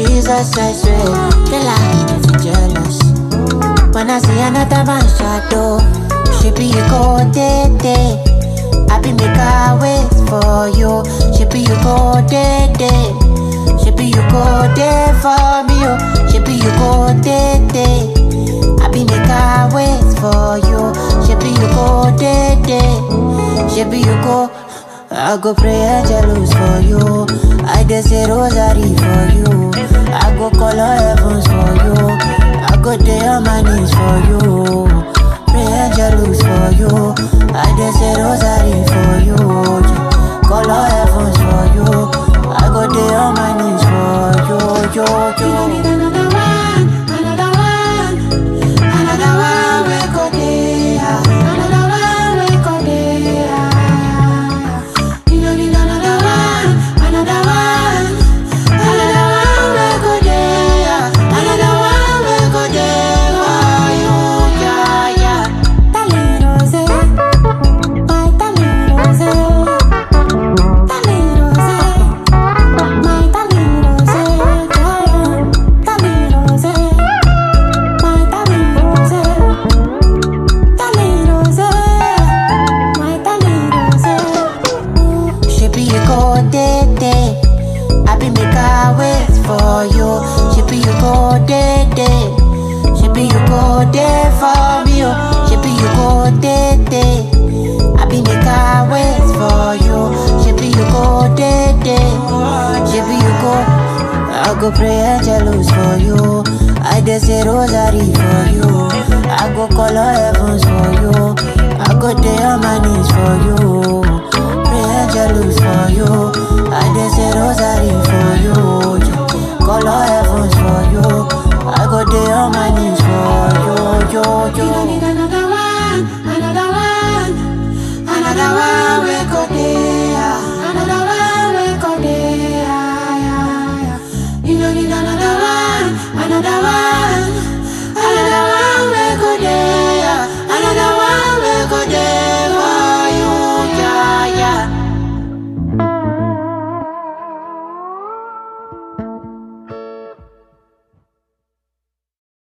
Jesus, I swear. Girl, I get jealous. When I see another man shadow, she be you go day day. I be make her wait for you. She be you go day day. She be you go day for me. Oh. She be you go day day. I be make her wait for you. She be you go day day. She be you go. I go pray angelus for you. I dey say rosary for you. I go call on heavens for you. I go day on my knees for you. Pray angelus for you. I dey say rosary for you. Yeah. Call on heavens for you. I go day on my knees for you. Yo, yo. Another one, another one, another one we go there. Another one we go there. You don't need another one, another one, another one we go there. Another one we go there for you, yeah, yeah. Darling Rose, my darling Rose, darling Rose, my darling Rose, yeah, darling Rose, my darling Rose, darling Rose, my darling Rose. She be you go day day. I be make her wait for you. She be you go day day. She be you go day for me. Oh. She be you go day day. I be make her wait for you. She be you go day day. She be you go. I go pray angelus for you. I dey say rosary for you. I go call on heavens for you. I go day on my knees for you. Pray angelus for you.